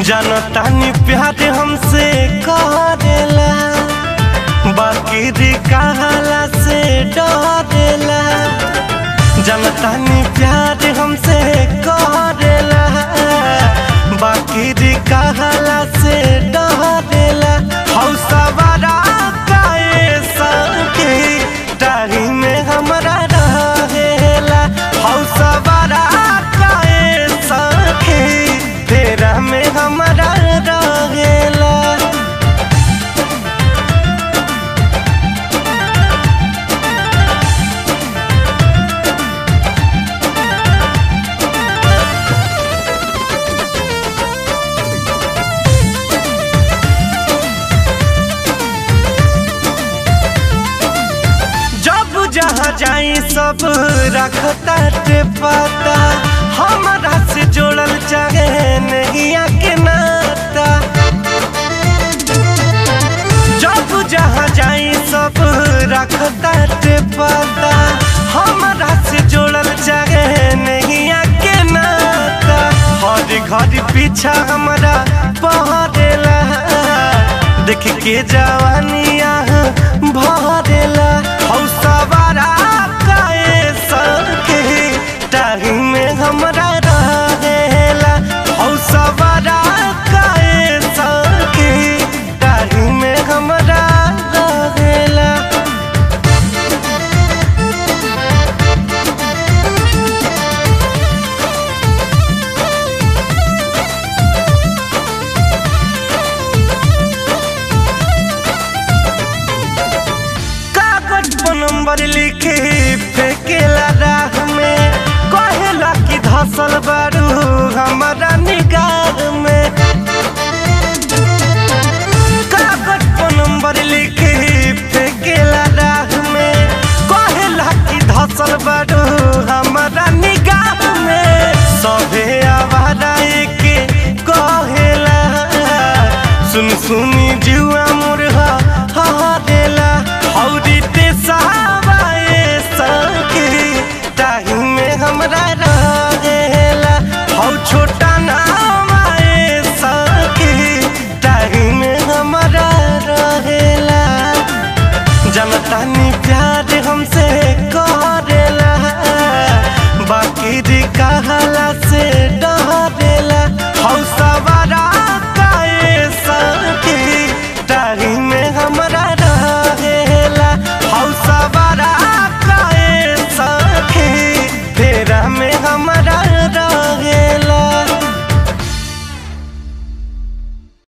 जनतानी प्यार हमसे करेला बाकी रे कहला से डरेला जनतानी प्यार हमसे करेला बाकी रे कहला से डरेला हौसवारा काए सके डारी में हमरा रहेला हौसवारा काए सके तेरा में हमरा रहेला जब जहाँ जाई सब रखता ते पता हमारा से जोड़ल चाहे नैया के नाता जब जहाँ जाई सब रखता ते पता हमारा से जोड़ल चाहे नैया के नाता हर घर पीछा हमारा पहरेला देख के जवानिया भरेला हौसवारा काए सके टाही में हमरा रहेला हौसवारा काए सके टाही में हमरा रहेला कागज पर नंबर लिखे फेंकेला राह में कहेला कि धसल बारू हमारा निगाह में कागज पर नंबर लिखे फेंकेला राह में कहेला कि धसल बारू हमारा निगाह में सभे आवारा के कहेला सुन सुनी जुआ मुरहा हदेला हौरी ते सहाबाए सके ताही में हमरा रहेला हौ छोटा नाम आए सके ताही में हमरा रहेला जनतानी प्यार हमसे करेला बाकी रे कहला से डरेला हौसवारा काए सके डारी में हमरा रहेला हौसवारा काए सके फेरा में हमरा